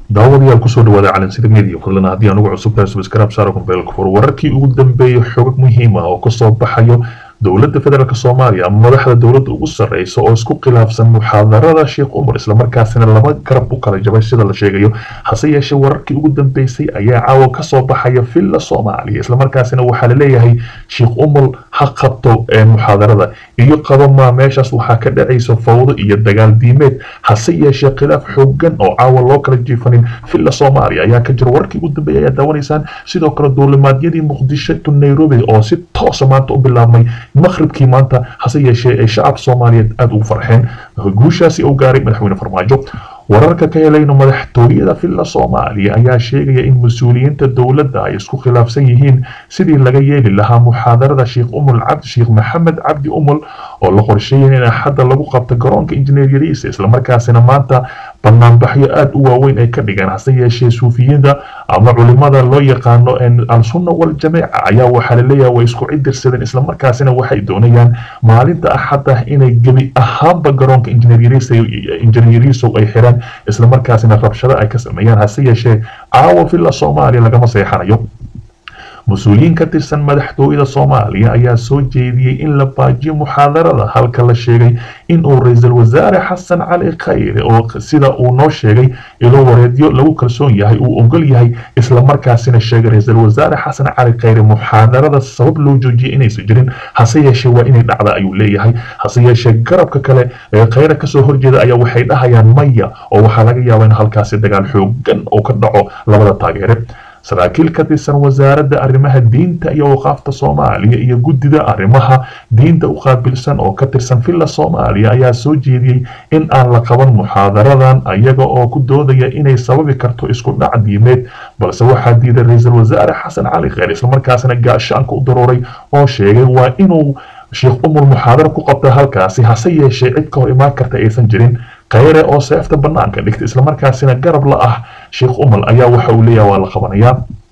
daawadayaal kusoo dhawaada calansida media fadlan haddii aan ugu cusub tahay subscribe saaro kumbeelka fur wararkii ugu dambeeyay xogag muhiim ah oo kasoo baxayo dowladda federaalk soomaaliya ama madaxda dowladda ugu sarreysa oo isku khilaafsan muxaadarada sheekh umar islamarkaasina laba garab u kala jabay sida la sheegayo hase yeeshee wararkii ugu dambeysay ayaa caawa kasoo baxaya villa soomaaliya islamarkaasina waxaa laleeyahay sheekh umar ha qabto muxaadarada iyo qabamaa meeshaas waxaa ka dhacaysa fawdo iyo dagaal diimeed hase yeeshee khilaaf xoogan oo caawa loo kala jiifanin villa soomaaliya ayaa ka jira wararkii ugu dambeeyay ayaa daawanaysaan sidoo kale duulimaadyadii muqdisho to nairobi oo si toosa maanta u bilaabmay maqribkii maanta hase yeeshee ay shacabka soomaaliyeed aada ugu farxeen guushaasi uu gaaray madaxweyne farmaajo wararka ka helayno madaxtooyada villa soomaaliya ayaa sheegaya in mas-uuliyiinta dowladda ay isku khilaafsan yihiin sidii laga yeeli lahaa muxaadarada sheekh umul cabdi sheekh maxamed cabdi umul oo la qorsheeyay in axadda lagu qabto garoonka injineer yariisa islamarkaasina maanta banaanbaxyo aada u waaweyn ay ka dhigeen hase yeeshee suufiyiinta ama culimada loo yaqaano al-sunna waljamiica ayaa waxaa laleeyahay way isku cidirsadeen islamarkaasina waxay doonayaan maalinta axadda inay gebi ahaanba garoonka injineer yariisow ay xiraan islamarkaasina rabshado ay ka sameeyaan hase yeeshee caawa villa soomaaliya lagama seexanayo mas-uuliyiin ka tirsan madaxtooyada soomaaliya ayaa soo jeediyey in la baajiyo muxaadarada halka la sheegay in uu ra-iisul wasaare xasan cali khayre oo sida uu noo sheegay ilo wareedyo lagu kalsoon yahay uu ogol yahay islamarkaasina sheegay ra-iisul wasaare xasan cali khayre muxaadarada sabab loo joojiyay inaysan jirin hase yeeshee waa inay dhacda ayuu leeyahay hase yeeshee garabka kale ee khayre kasoo horjeeda ayaa waxay dhahayaan maya oo waxaa laga yaabaa in halkaasi dagaal xoogan uu ka dhaco labada taageere saraakiil ka tirsan wasaaradda arrimaha diinta iyo waqaafta soomaaliya iyo guddida arrimaha diinta u qaabilsan oo ka tirsan villa soomaaliya ayaa soo jeediyey in aan la qaban muxaadaradan ayaga oo ku doodaya inay sababi karto isku dhac diimeed balse waxaa diiday ra-iisul wasaare xasan cali kheyr islamarkaasina gaashaanka u daruuray oo sheegay waa inuu sheekh umul muxaadara ku qabta halkaasi hase yeeshee cid ka hor imaan karta aysan jirin khayre oo seefta banaanka dhigta islamarkaasina garab la ah sheekh umal ayaa waxa uu leeyahay waa la qabanayaa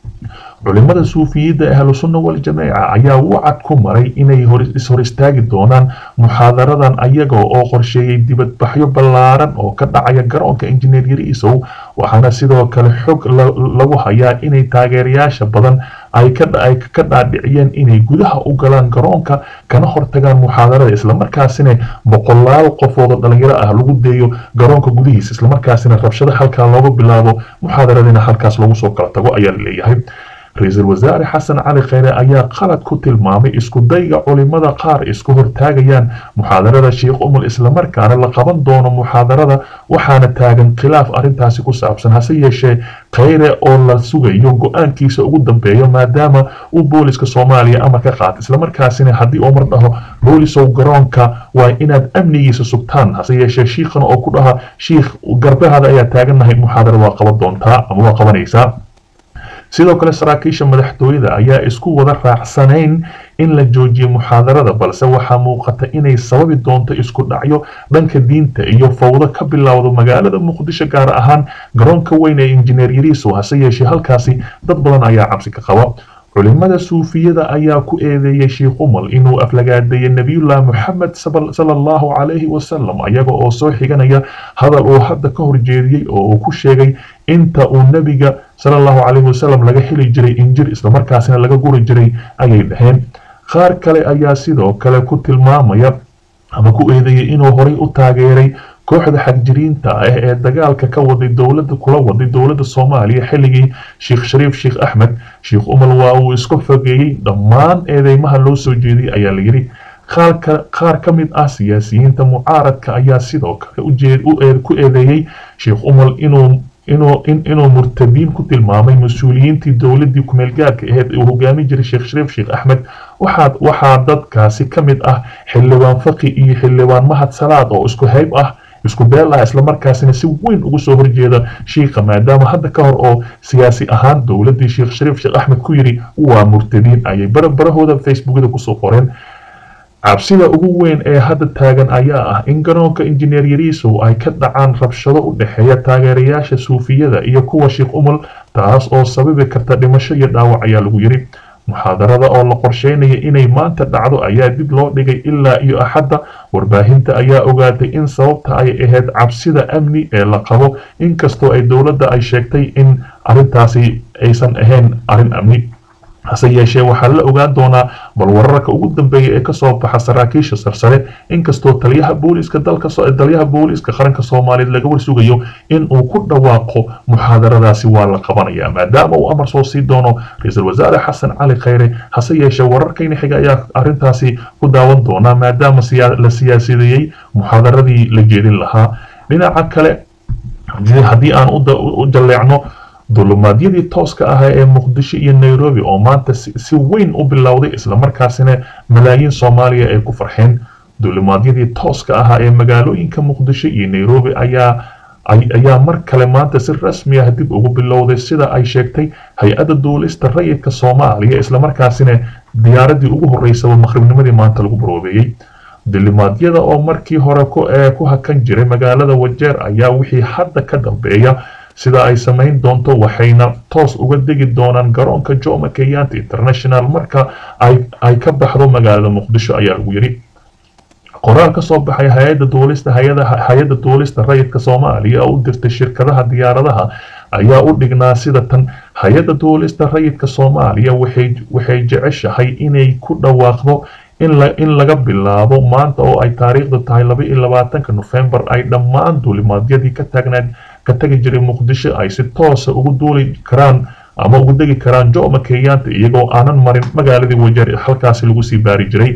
culimada suufiyidda ahlusunna waljamiica ayaa wacad ku maray inay ishor istaagi doonaan muxaadaradan ayaga oo qorsheeyey dibadbaxyo ballaaran oo ka dhacaya garoonka injineer yariisow waxaana sidoo kale xog lagu hayaa inay taageerayaasha badan ay ka dhaadhiciyeen inay gudaha u galaan garoonka kana hortagaan muxaadarada islamarkaasina boqolaal qofood oo dhalinyaro ah lagu deeyo garoonka gudihiisa islamarkaasina rabshado halkaa looga bilaabo muxaadaradina halkaas lagu soo kala tago ayaa laleeyahay ra-iisul wasaare xasan cali kheyre ayaa qalad ku tilmaamay isku dayga culimada qaar isku hortaagayaan muxaadarada sheekh umul islamarkaana la qaban doono muxaadarada waxaana taagan khilaaf arrintaasi ku saabsan hase yeeshee kheyre oo la sugayo go-aankiisa ugu dambeeyo maadaama uu booliska soomaaliya amar ka qaata islamarkaasina haddii uu mar dhaho boolisow garoonka waa inaad amnigiisa sugtaan hase yeeshee shiikhana oo ku dhaha shiikh garbahaada ayaa taagannahay muxaadara waa qaban doontaa ama waa qabanaysaa sidoo kale saraakiisha madaxtooyada ayaa isku wada raacsanayn in la joojiyo muxaadarada balse waxaa muuqata inay sababi doonto isku dhacyo dhanka diinta iyo fawdo ka bilowdo magaalada muqdisho gaar ahaan garoonka weyn ee injineer yariisow hase yeeshee halkaasi dad badan ayaa cabsi ka qaba culimada suufiyada ayaa ku eedeeyay sheekh umal inuu aflagaadeeyay nebiyullah moxamed sala allahu calayhi wasalam ayaga oo soo xiganaya hadal uu hadda ka horjeediyey oo uu ku sheegay inta uu nebiga sala allahu calayhi wasalam laga heli jiray injir islamarkaasina laga guri jiray ayay dhaheen qaar kale ayaa sidoo kale ku tilmaamaya ama ku eedeeyay inuu horay u taageeray kooxda xagjiriinta ah ee dagaalka ka waday dowladda kula waday dowladda soomaaliya xilligii sheekh shariif sheekh axmed sheekh umal waa uu iska fogeeyey dhammaan eedeymaha loo soo jeediyey ayaa la yidhi qaar ka mid ah siyaasiyiinta mucaaradka ayaa sidoo kale ku eedeeyey sheekh umal inuu inuu murtadiin ku tilmaamay mas-uuliyiintii dowladii kumeelgaarka aheyd uu hogaami jiray sheekh shariif sheekh axmed waxaa dadkaasi ka mid ah xildhibaan faqi iyo xildhibaan mahad salaad oo isku hayb ah isku beel ah islamarkaasina si weyn ugu soo horjeeda shiikha maadaama hadda ka hor oo siyaasi ahaan dowladii sheekh shariif sheekh axmed ku yidhi waa murtadiin ayay barabarahooda facebookada kusoo qoreen cabsida ugu weyn ee hadda taagan ayaa ah in garoonka injineer yariisow ay ka dhacaan rabshado u dhexeeya taageerayaasha suufiyada iyo kuwa sheekh umul taas oo sababi karta dhimasho iyo dhaawac ayaa lagu yidhi muxaadarada oo la qorsheynaya inay maanta dhacdo ayaa dib loo dhigay ilaa iyo axadda warbaahinta ayaa ogaatay in sababta ay ahayd cabsida amni ee la qabo inkastoo ay dowladda ay sheegtay in arrintaasi aysan ahayn arrin amni hase yeeshee waxaa la ogaan doonaa bal wararka ugu dambeeya ee kasoo baxa saraakiisha sarsare inkastoo taliyaha booliiska dalka taliyaha booliiska qaranka soomaaliyeed laga warsugayo in uu ku dhawaaqo muxaadaradaasi waa la qabanaya maadaama uu amar soo sii doono ra-iisul wasaare xasan cali khayre hase yeeshee wararkayna xiga ayaa arrintaasi ku daawan doonaa maadaama la siyaasideeyey muxaadaradii la jeedin lahaa dhinaca kale haddii aan u jalleecno dulumaadiyadii tooska ahaa ee muqdisho iyo nairobi oo maanta si weyn u bilowday islamarkaasina malaayiin soomaaliya ay ku farxeen dulumaadiyadii tooska ahaa ee magaalooyinka muqdisho iyo nairobi ayaa ayaa mar kale maanta si rasmi ah dib ugu bilowday sida ay sheegtay hay-adda duulista rayidka soomaaliya islamarkaasina diyaaradii ugu horeysaba maqribnimadii maanta lagu baroobeeyey dulimaadyada oo markii hore ku hakan jiray magaalada wajeer ayaa wixii hadda ka dambeeya sida ay samayn doonto waxayna toos uga degi doonaan garoonka jomo kenyatta international marka ay ka baxdo magaalada muqdisho ayaa lagu yidhi qoraal ka soo baxay hay-adda duulista hay-adda duulista rayidka soomaaliya oo u dirtay shirkadaha diyaaradaha ayaa u dhignaa sida tan hay-adda duulista rayidka soomaaliya waxay jeceshahay inay ku dhawaaqdo in laga bilaabo maanta oo ay taariikhdu tahay laba iyo labaatanka nofembar ay dhammaan duulimaadyadii ka taagnaad ka tagi jiray muqdisho ay si toosa ugu duuli karaan ama ugu degi karaan jomo kenyatta iyagoo aanan marin magaaladii wajeer halkaasi lagu sii baari jiray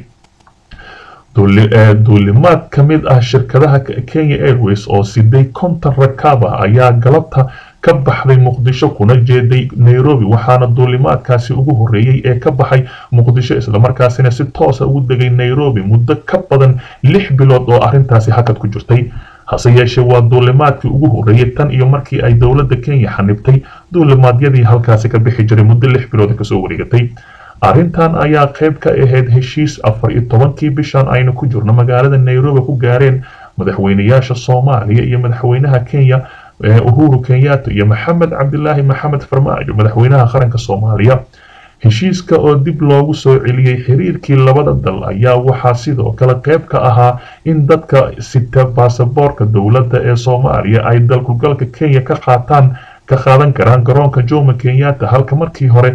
duulimaad ka mid ah shirkadaha kenya airways oo siday konton rakaab ah ayaa galabta ka baxday muqdisho kuna jeeday nairobi waxaana duulimaadkaasi ugu horeeyey ee ka baxay muqdisho islamarkaasina si toosa ugu degay nairobi muddo ka badan lix bilood oo arrintaasi hakad ku jirtay hase yeeshee waa duulimaadkii ugu horeeyey tan iyo markii ay dowladda kenya xanibtay duulimaadyadii halkaasi ka bixi jiray muddo lix bilood kasoo wareegatay arrintan ayaa qayb ka ahayd heshiis afar iyo tobankii bishan aynu ku jirno magaalada nairobi ku gaareen madaxweynayaasha soomaaliya iyo madaxweynaha kenya uhuru kenyatta iyo maxamed cabdilaahi maxamed farmaajo madaxweynaha qaranka soomaaliya heshiiska oo dib loogu soo celiyey xiriirkii labada dal ayaa waxaa sidoo kale qayb ka ahaa in dadka sita baasaboorka dowladda ee soomaaliya ay dalkugalka kenya ka qaataan ka qaadan karaan garoonka jomo kenyatta halka markii hore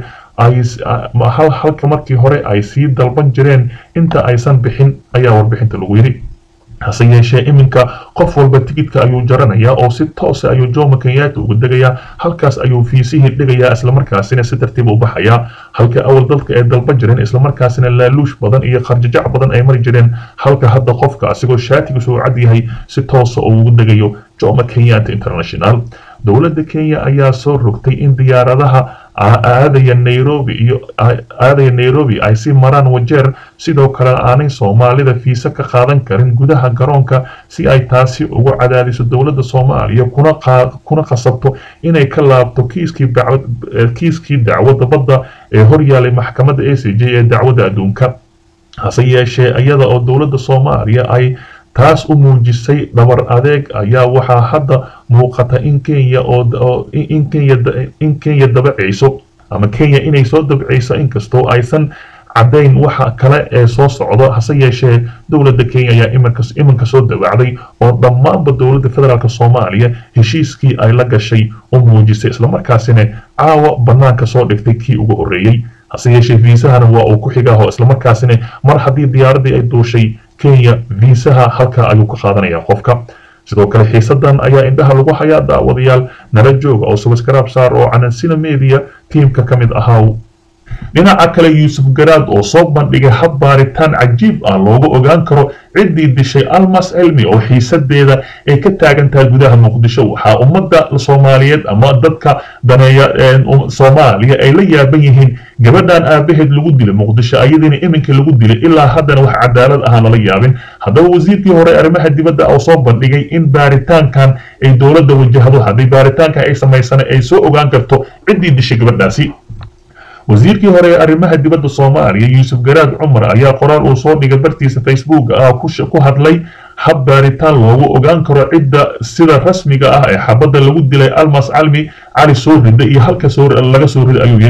halka markii hore ay sii dalban jireen inta aysan bixin ayaa warbixinta lagu yidhi hase yeeshee iminka qof walba tigidka ayuu jaranayaa oo si toosa ayuu jomo kenyatta uga degayaa halkaas ayuu fiisihii dhigayaa islamarkaasina si tartiib u baxayaa halka awal dadka ay dalban jireen islamarkaasina laaluush badan iyo qarjajac badan ay mari jireen halka hadda qofka asigoo shaatigiisu uu cad yahay si toosa uu ugu degayo jomo kenyatta international dowladda kenya ayaa soo rogtay in diyaaradaha aadaya nairobi iyo aadaya nairobi ay si maraan wajeer sidoo kale aanay soomaalida fiisa ka qaadan karin gudaha garoonka si ay taasi ugu cadaadiso dowladda soomaaliya kuna kuna qasabto inay ka laabto kiiskii kiiskii dacwadda badda ee horyaalay maxkamadda a c j ee dacwadda adduunka hase yeeshee iyada oo dowladda soomaaliya ay taas u muujisay dhabar adeeg ayaa waxaa hadda muuqata in kenya oo in kenya in kenya dabacayso ama kenya inay soo dabcayso inkastoo aysan caddayn waxa kale ee soo socdo hase yeeshee dowladda kenya ayaa iminka iminka soo dabaacday oo dhammaanba dowladda federaalk soomaaliya heshiiskii ay la gashay u muujisay islamarkaasina caawa bannaanka soo dhigtay kii ugu horreeyey hase yeeshee viisahana waa uu ku xigaho islamarkaasina mar haddii diyaaraddii ay duushay kenya viisaha halkaa ayuu ka qaadanayaa qofka sidoo kale xiisadan ayaa indhaha lagu hayaa daawadayaal nala jooga oo subaskraab saar oo canansina media tiimka ka mid ahaa dhinaca kale yuusuf garaad oo soo bandhigay hab baaritaan cajiib ah loogu ogaan karo ciddii dishay almas cilmi oo xiisadeeda ay ka taagan tahay gudaha muqdisho waxaa ummadda soomaaliyeed ama dadka daneeya soomaaliya ay la yaaban yihiin gabadhan aabaheed lagu dilay muqdisho ayadiina iminka lagu dilay ilaa haddana wax cadaalad ahaan lala yaabin haddaba wasiirkii hore arrimaha dibadda oo soo bandhigay in baaritaankan ay dowladda wajahdo haddii baaritaankan ay samaysana ay soo ogaan karto ciddii dishay gabadhaasi wasiirkii hore ee arrimaha dibadda soomaaliya yuusuf garaad cumar ayaa qoraal uu soo dhigay bartiisa facebook ah ku hadlay hab baaritaan loogu ogaan karo cidda sida rasmiga ah ee xabadda lagu dilay almas calmi cali soo rida iyo halka laga soo riday ayuu yidhi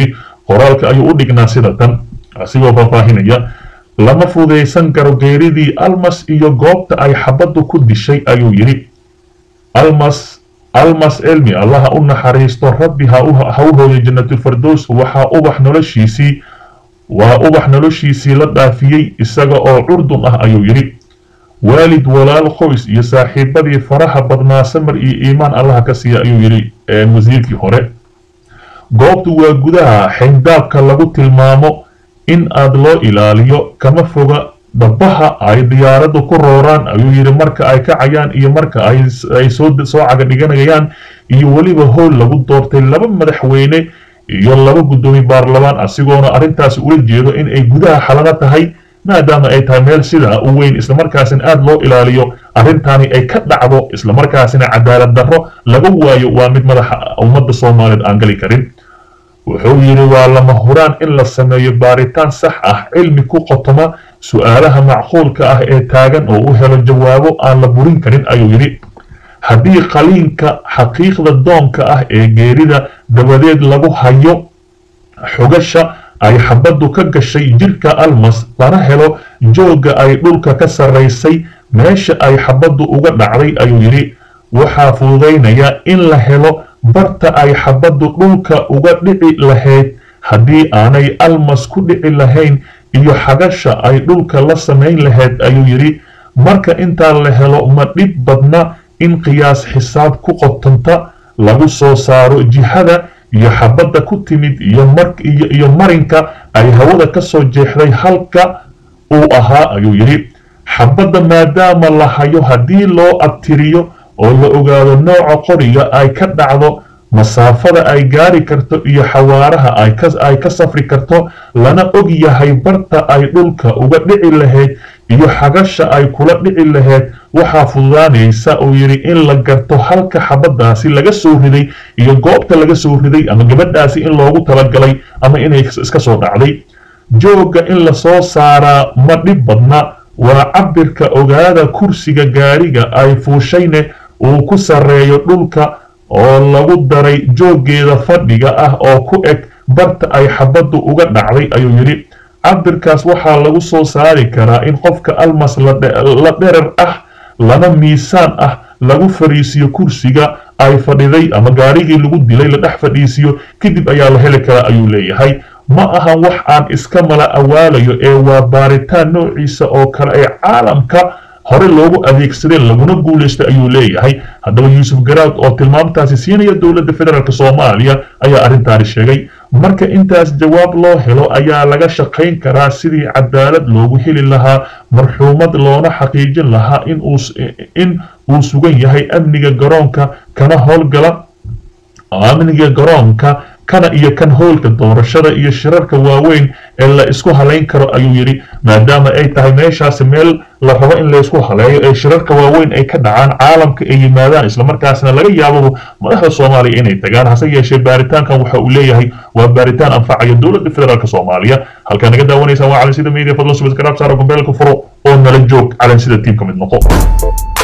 qoraalka ayuu u dhignaa sida tan asigoo faahfaahinaya lama fudaysan karo geeridii almas iyo goobta ay xabaddu ku dishay ayuu yidhi almas almas elmi allaha u naxariisto rabbi ha u hooyo jannatulfardows waxaa ubax noloshiisii waa ubax noloshiisii la dhaafiyey isaga oo curdun ah ayuu yidhi waalid walaal qoys iyo saaxiibadii faraha badnaa samar iyo iimaan allaha ka siiya ayuu yidhi wasiirkii hore goobtu waa gudaha xindaabka lagu tilmaamo in aad loo ilaaliyo kama foga dhabaha ay diyaaraddu ku rooraan ayuu yidhi marka ay kacayaan iyo marka ay soo caga dhiganayaan iyo weliba howl lagu doortay laba madaxweyne iyo laba guddoomiye baarlamaan asigoona arrintaasi ula jeedo in ay gudaha xalano tahay maadaama ay tahay meel sidaa u weyn islamarkaasina aada loo ilaaliyo arrintaani ay ka dhacdo islamarkaasina cadaalad darro laga waayo waa mid madaxa ummadda soomaaliyeed aan gali karin wuxuu yidhi waa lama huraan in la sameeyo baaritaan sax ah cilmi ku qotoma su-aalaha macquulka ah ee taagan oo u helo jawaabo aan la burin karin ayuu yidhi haddii qaliinka xaqiiqda doonka ah ee geerida dabadeed lagu hayo xogasha ay xabaddu ka gashay jirka almas lana helo joogga ay dhulka ka sarraysay meesha ay xabaddu uga dhacday ayuu yidhi waxaa fududaynaya in la helo barta ay xabaddu dhulka uga dhici lahayd haddii aanay almas ku dhici lahayn iyo xagasha ay dhulka la samayn lahayd ayuu yidhi marka intaa la helo ma dhib badna in qiyaas xisaab ku qotanta lagu soo saaro jihada iyo xabadda ku timid iyo marinka ay hawada ka soo jeexday halka uu ahaa ayuu yidhi xabadda maadaama la hayo haddii loo abtiriyo oo la ogaado nooca qoriga ay ka dhacdo masaafada ay gaari karto iyo xawaaraha ay ka safri karto lana og yahay barta ay dhulka uga dhici lahayd iyo xagasha ay kula dhici lahayd waxaa fududaanaysa uu yidhi in la garto halka xabaddaasi laga soo riday iyo goobta laga soo riday ama gabadhaasi in loogu talagalay ama inay iska soo dhacday joogga in la soo saaraa ma dhib badna waa cabirka ogaada kursiga gaariga ay fuushayne uu ku sarreeyo dhulka oo lagu daray jooggeeda fadhiga ah oo ku eg barta ay xabaddu uga dhacday ayuu yidhi cabirkaas waxaa lagu soo saari karaa in qofka almas la dherer ah lana miisaan ah lagu fadhiisiyo kursiga ay fadhiday ama gaarigii lagu dilay la dhex fadhiisiyo kadib ayaa la heli karaa ayuu leeyahay ma aha wax aan iska mala awaalayo ee waa baaritaan noociisa oo kale ee caalamka hore loogu adeegsadeen laguna guulaystay ayuu leeyahay haddaba yuusuf garaad oo tilmaamtaasi siinaya dowladda federaalk soomaaliya ayaa arrintaani sheegay marka intaas jawaab loo helo ayaa laga shaqayn karaa sidii cadaalad loogu heli lahaa marxuumad loona xaqiijin lahaa in uu sugan yahay amniga garoonka kana howlgala amniga garoonka kana iyo kan howlka doorashada iyo shirarka waaweyn ee la isku halayn karo ayuu yidhi maadaama ay tahay meeshaasi meel la rabo in laysku haleeyo ee shirarka waaweyn ay ka dhacaan caalamka ay yimaadaan islamarkaasna laga yaababo madaxda soomaaliya inay tagaan hase yeeshee baaritaankan waxa uu leeyahay waa baaritaan anfacaya dowladda federaalk soomaaliya halkaa naga daawanaysaan waa calansida media fadlo subasgaraab saara gombeelka furo oo nala joog calansida tiimka mid noqo